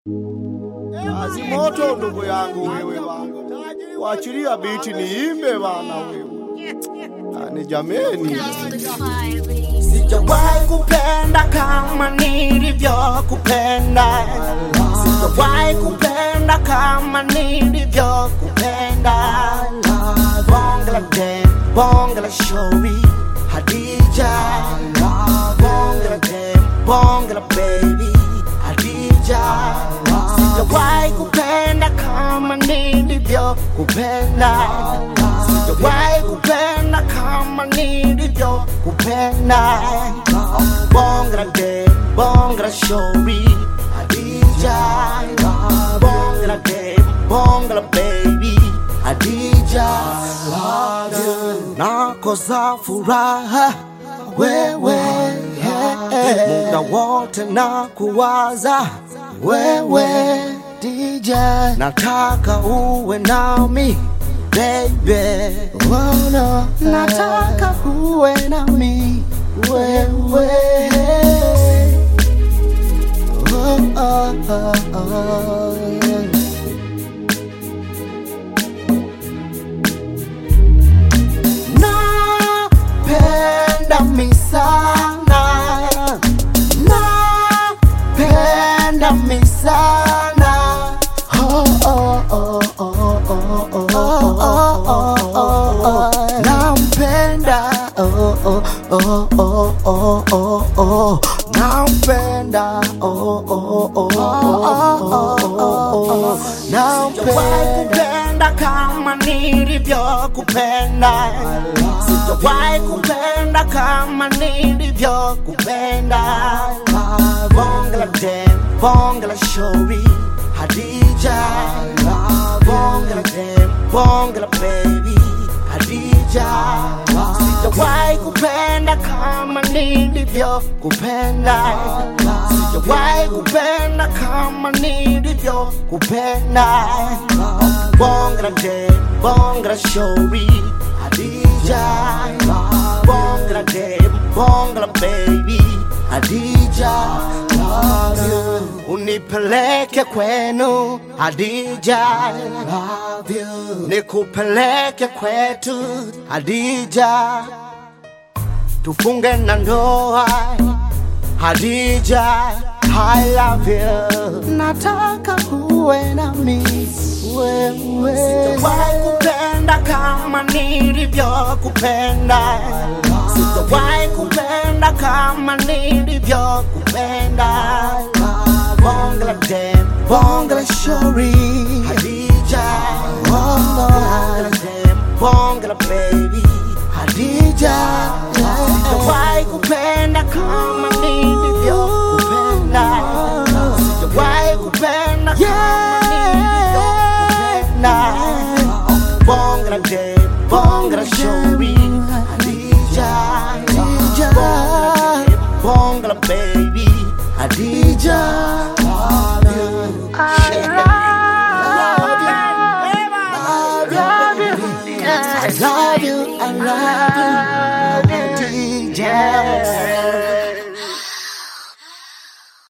Azimoto ndugu yangu wewe bana, wachilia biti niimbe bana wewe, ani jameni, Sijawahi kupenda kama nilivyokupenda, sijawahi kupenda kama nilivyokupenda. Bonge la dem, bonge la shauri, Hadija. Bonge la dem, bonge la baby, Hadija. Sijawahi kupenda kama nilivyokupenda, sijawahi kupenda kama nilivyokupenda. Bonge la dem, bonge la shauri, Hadija. Bonge la dem, bonge la baby, Hadija. Nakosa furaha wewe, muda wote na kuwaza wewe DJ, nataka uwe nami baby, oh no, nataka uwe nami wewe oh, oh, oh, oh. Napenda mi sana, napenda mi sana. Oh, oh, oh, oh, oh, oh, oh, oh, oh, oh, oh. Nampenda, oh, oh, oh, oh, oh, oh, oh. Nampenda, oh, oh, oh, oh, oh, oh, oh. Nampenda kupenda kama nilivyokupenda, sijawahi kupenda kama nilivyokupenda. Bonge la dem, bonge la shauri, Hadija. Bonge la dem, bonge la baby, Hadija. Sijawahi kupenda kama nilivyokupenda, sijawahi kupenda kama nilivyokupenda. Bonge la dem, bonge la shauri, Hadija. Bonge la dem, bonge la baby, Hadija. Love you. Unipeleke kwenu Hadija, love you. Nikupeleke kwetu Hadija, tufunge na ndoa Hadija, I love you. Nataka uwe nami wewe. Sijawahi kupenda kama nilivyokupenda, sijawahi kupenda kama nilivyokupenda. Bonge la dem, bonge la shauri, Hadija. Bonge la dem, bonge la baby, Hadija. Sijawahi kupenda kama nilivyokupenda, sijawahi kupenda kama nilivyokupenda. Bonge la dem, bonge la shauri, Hadija. Bonge la dem, bonge la baby, Hadija.